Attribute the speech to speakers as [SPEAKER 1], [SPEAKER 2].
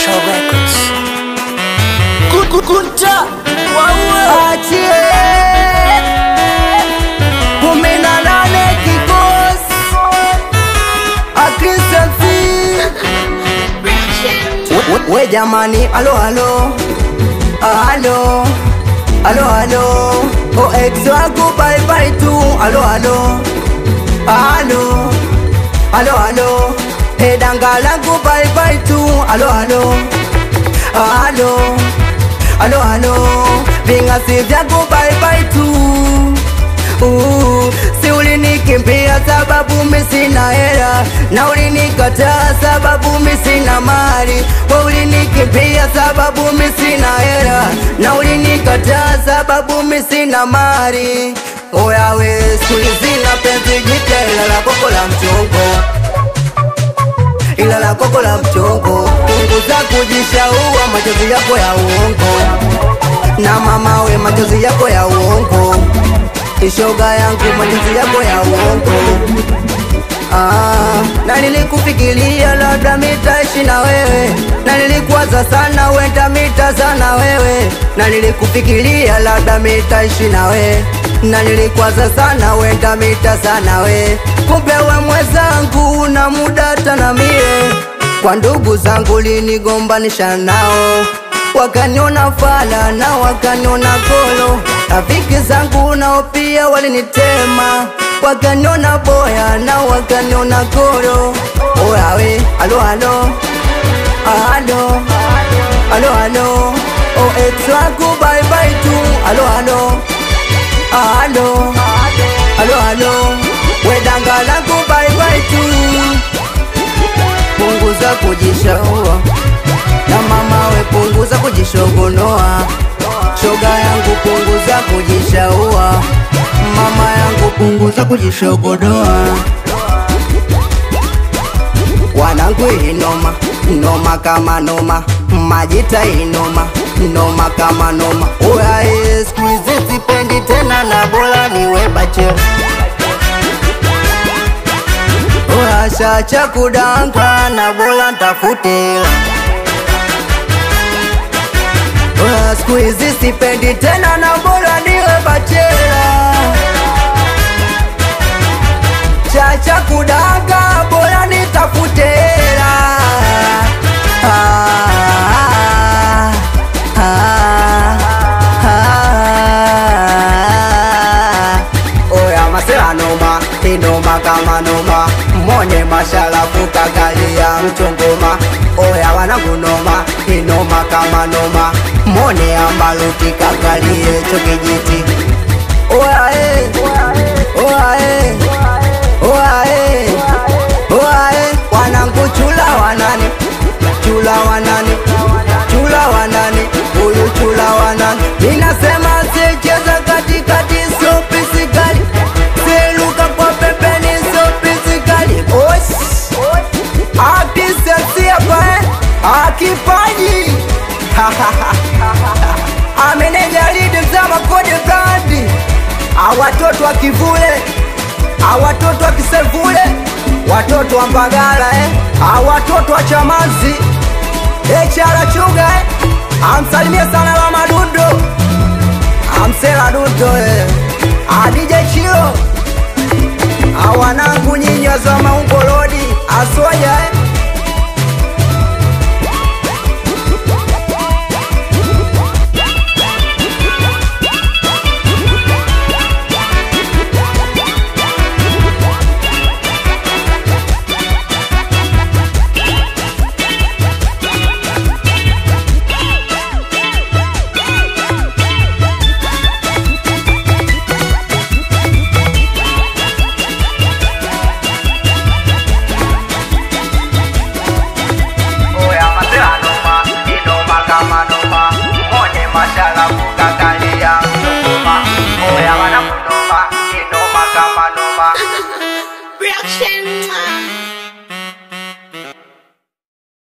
[SPEAKER 1] Soul Records.
[SPEAKER 2] Kunta achie kumi na nane kikosi akristansi we, we jamani alo alo alo alo alo o ex wangu bye bye tu alo alo alo alo alo hedanga langu bye bye tu alo alo alo alo alo ving'asi vyangu bye bye tu Uh, si ulinikimbia sababu mi sina hela na ulinikataa sababu mi sina mali we ulinikimbia sababu mi sina hela na ulinikataa sababu mi sina mali oyawe skulizina penzi jipya ila la koko la mchongo ila la koko la mchongo punguza kujishaua machozi yako ya uongo na mama we machozi yako ya uongo ishoga yangu machozi yako ya uongo Ah, na nilikufikiria labda mitaishi na wewe na nilikuwaza sana wenda mitazana wewe na nilikufikiria labda mitaishi na wewe na nilikwaza sana wenda mitazana we kumbe we mwezangu na muda tana mie kwa ndugu zangu linigombanisha nao wakaniona fala na wakaniona golo rafiki zangu nao pia walinitema wakaniona boya na wakaniona golo oyawe alo alo alo alo alo o ex wangu bye bye tu alo alo alo alo alo wedanga langu bye bye tu punguza kujishaua na mama we punguza kujishogonoa shoga yangu punguza kujishaua mama yangu punguza kujishogonoa wanangu inoma noma kama noma majita inoma noma kama noma uyae skuizi sipendi tena na bora niwe bachela uyashacha kudanka na bora ntafutela Oya, siku hizi sipendi tena na bora niwe bachela chacha kudanga bora nitafute hela ah, ah, ah. Oya masela noma inoma kama noma mone mashalafu kagalia mchongoma oya wanangu noma inoma kama noma mone ambaluti kagalie chokijiti oya eh, oya eh, oya eh, oya eh, wanangu chula wanani chula wanani chula wanani huyu chula wanani ninasema sicheza katikati so pisikali siluka kwa pembeni so pisikali os akisensiapa akipaji amenejalidi mzama kode brandi awatoto wa kivule awatoto wa kisevule watoto wa mbagala eh. awatoto wa chamazi echara chuga eh. amsalimie sana la madundo amsela dundo eh. adije chilo awanangu nyinyi wazwa maumbo